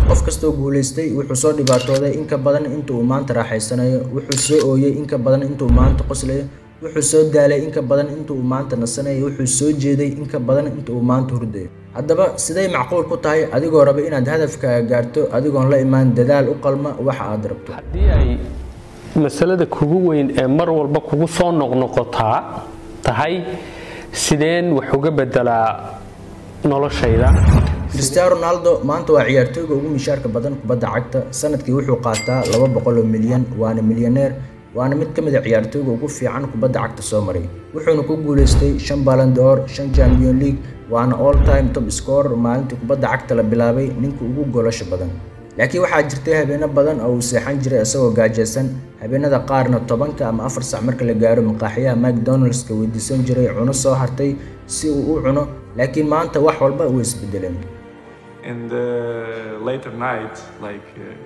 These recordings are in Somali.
qof kastoo guulaystay wuxuu soo dhibaatooday in ka badan inta uu maanta raaxaysanayo wuxuu soo ooyey in ka badan inta uu maanta qoslayo wuxuu soo daalay in ka badan inta uu maanta nasanayo wuxuu soo jeeday in ka badan inta uu maanta hurdayo haddaba siday macquul ku tahay adigoo raba inaad hadafkaaga gaarto adigoon la imaan dadaal u qalma waxa aad rabto haddii ay masalada kugu weyn ee mar walba kugu soo noqnoqotaa tahay sideen wax uga bedelaa noloshayda cristiano ronaldo maanta waa ciyaartooyga ugu mishaarka badan kubadda cagta sanadkii wuxuu qaataa laba boqol oo milyan waana milyaneer waana mid ka mid a ciyaartooyga ugu fiican kubadda cagta soo maray wuxuuna ku guulaystay shan ballon d'or shan champion league waana all time top scorer maalintii kubadda cagta la bilaabay ninka ugu golasha badan laakiin waxaa jirtay habeeno badan oo uu seexan jiray isagoo gaajaysan habeenada qaarna tobanka ama afar sac marka la gaaro maqaaxiyaha mcdonaldska weydiisan jiray cuno soo hartay si uu u cuno laakiin maanta wax walba way isbedeleen in the later night, like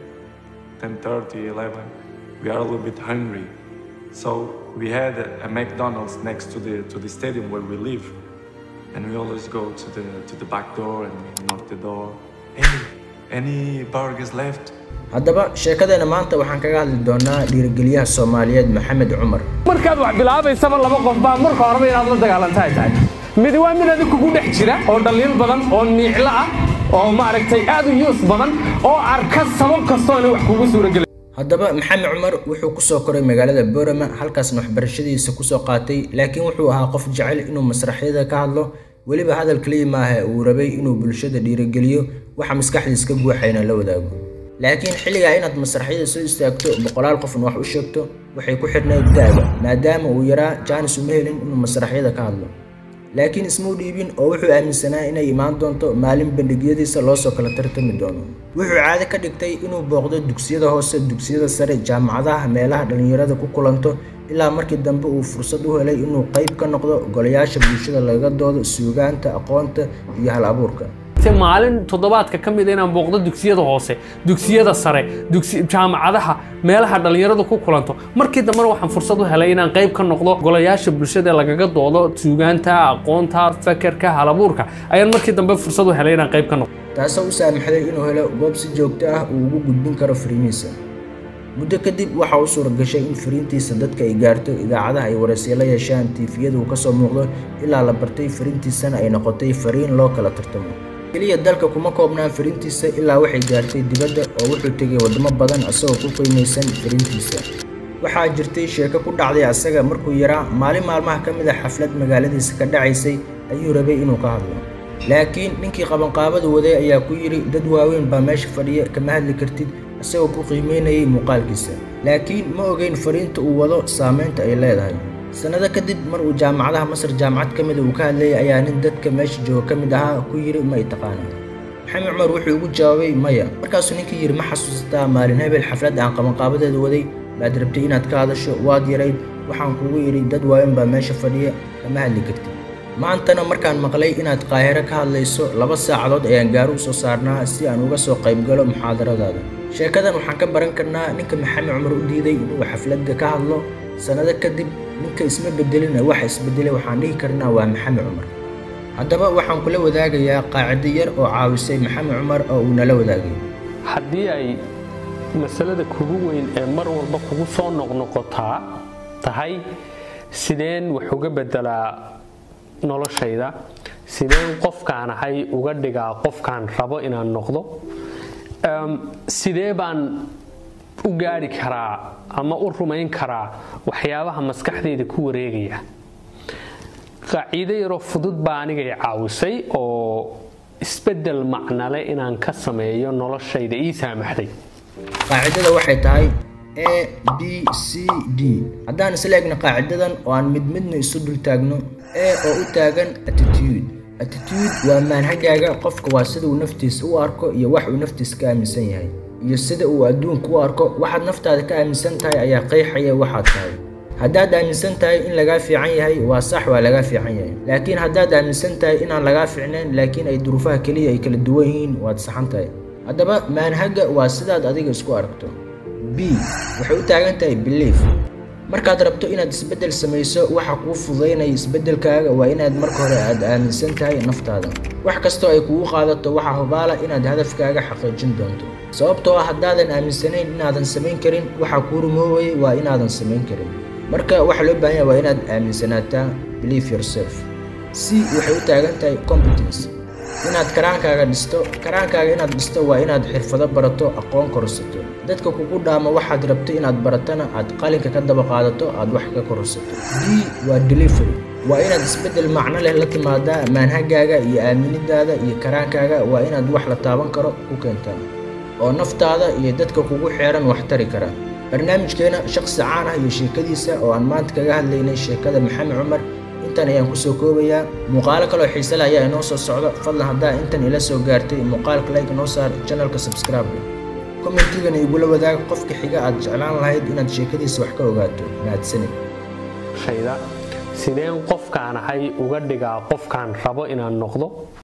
uh, 10:30, 11, we are a little bit hungry. So we had a, a McDonald's next to the to the stadium where we live, and we always go to the to the back door and knock the door. Hey, any burgers left? haddaba sheekadeena maanta waxaan kaga hadli doonaa dhiirigeliyaha soomaaliyeed maxamed cumar markaad wax bilaabaysaba laba qof baa marka horeba inaad la dagaalantahay tahay midi waa mid adig kugu dhex jira oo dhaliil badan oo niiclo ah oo maaragtay aad u yuus badan oo arka sabab kastoo inay wax kugu suuragelin haddaba maxamed cumar wuxuu kusoo koray magaalada boorama halkaasna waxbarashadiisa kusoo qaatay laakiin wuxuu ahaa qof jecel inuu masraxyada ka hadlo weliba hadal kaliya maaha uu rabay inuu bulshada dhiirigeliyo waxa maskaxdiis ka guuxayna la wadaago laakiin xilligaa inaad masraxyada soo istaagto boqolaal qofna wax u sheegto waxay ku xidhnayd da'da maadaama uu yaraa jaanis uma helin inuu masraxyada ka hadlo laakiin ismuu dhiibin oo wuxuu aaminsanaa inay imaan doonto maalin bandhigyadiisa loo soo kala tartami doono wuxuu caado ka dhigtay inuu booqdo dugsiyada hoose dugsiyada sare jaamacadaha meelaha dhallinyarada ku kulanto ilaa markii dambe uu fursad u helay inuu qayb ka noqdo golayaasha bulshada laga doodo suugaanta aqoonta iyo hal abuurka maalin toddobaadka ka mid inaan booqdo dugsiyada hoose dugsiyada sare jaamacadaha meelaha dhallinyaradu ku kulanto markii dambena waxaan fursad u helay inaan qayb ka noqdo golayaasha bulshada lagaga doodo suugaanta aqoonta fakerka halabuurka ayaan markii dambe fursad u helay inaan qayb ka noqdo taasoo u saamaxday inuu helo goob si joogto ah uu ugu gudbin karo fariimihiisa muddo kadib waxa uu suura gashay in fariintiisa dadka ay gaarto idaacadaha ay waraysiyo la yeeshaan tiifiyada uu kasoo muuqdo ilaa la bartay fariintiisana ay noqotay fariin loo kala tartamo keliya dalka kuma koobnaan fariintiisa ilaa waxay gaartay dibadda oo wuxuu tegay waddamo badan isagoo ku qiimaysan fariintiisa waxaa jirtay sheeko ku dhacday asaga markuu yaraa maalin maalmaha ka mid a xaflad magaaladiisa ka dhacaysay ayuu rabay inuu ka hadlo laakiin ninkii qabanqaabadu waday ayaa ku yidhi dad waaweyn baa meesha fadhiya kama hadli kartid isagoo ku qiimeynayay muuqaalkiisa laakiin ma ogeyn fariinta uu wado saamaynta ay leedahay sannado kadib mar uu jaamacadaha masar jaamacad ka mida uu ka hadlayay ayaa nin dadka meesha jooga ka mid ahaa ku yidhi ma i taqaana maxamed cumar wuxuu ugu jawaabay maya markaasuu ninkii yidhi ma xasuusataa maalin hebel xaflad aan qabanqaabadeeda waday baad rabtay inaad ka hadasho waad yarayd waxaan kugu yidhi dad waaweyn baa meesha fadhiya kama hadli kartid maantana markaan maqlay inaad qaahiro ka hadlayso laba saacadood ayaan gaari u soo saarnaa si aan uga soo qaybgalo muxaadaradaada sheekadan waxaan ka baran karnaa ninka maxamed cumar u diiday inuu xafladda ka hadlo sannado kadib ninka isma bedelina waxa isbedelay waxaan dhihi karnaa waa maxamed cumar haddaba waxaan kula wadaagayaa qaacido yar oo caawisay maxamed cumar oo uu nala wadaagay haddii ay masalada kugu weyn ee mar walba kugu soo noqnoqotaa tahay sideen wax uga bedelaa noloshayda sideen qofkaan ahay uga dhigaa qofkaan rabo inaan noqdo sidee baan u gaari karaa ama u rumayn karaa waxyaabaha maskaxdayda ku wareegaya qaaciido yaroo fudud baa anigay caawisay oo isbedel macnale inaan ka sameeyo noloshayda ii saamaxday qaacidada waxay tahay a b c d haddaan isla egno qaacidadan oo aan mid midna isu dul taagno a oo u taagan attitude attitude waa maanhagaaga qofka waa sida uu naftiisa u arko iyo wax uu naftiisa ka aaminsan yahay iyo sida uu adduunka u arko waxaad naftaada ka aaminsan tahay ayaa qeexaya waxaad tahay haddaad aaminsan tahay in lagaa fiican yahay waa sax waa lagaa fiican yahay laakiin haddaad aaminsan tahay inaan lagaa fiicnayn laakiin ay duruufaha keliya ay kala duwan yihiin waad saxan tahay haddaba maanhaga waa sidaad adiga isku aragto b waxay u taagan tahay belief markaad rabto inaad isbeddel samayso waxa kuu fududaynaya isbeddelkaaga waa inaad marka hore aad aaminsan tahay naftaada wax kastoo ay kugu qaadato waxaa hubaala inaad hadafkaaga xaqiijin doonto sababtoo ah haddaadan aaminsanayn inaadan samayn karin waxa kuu rumoowayay waa inaadan samayn karin marka waxa loo baahan yahay waa inaad aaminsanaataa believe yourself c waxay u taagan tahay competence inaad karaankaaga dhisto karaankaaga inaad dhisto waa inaad xirfado barato aqoon korsato dadka kugu dhaama waxaad rabto inaad baratana aad qalinka ka daba qaadato aad wax ka korsato d waa delivery waa inaad isbeddel macno leh la timaadaa maanhagaaga iyo aaminidaada iyo karaankaaga waa inaad wax la taaban karo ku keentaa oo naftaada iyo dadka kugu xeeran wax tari kara barnaamijkeena shaqsi caan ah iyo sheekadiisa oo aan maanta kaga hadlaynay sheekada maxamed cumar intan ayaan kusoo koobayaa muuqaalo kaloo xiise leh ayaa inoo soo socdo fadlan haddaa intan ila soo gaartay muuqaalka like noo saar channelka subscribe commentigana igula wadaag qofka xiga aad jeclaan lahayd inaad sheekadiisa wax ka ogaato mahadsanid shayda sideen qofkaan ahay uga dhigaa qofkaan rabo inaan noqdo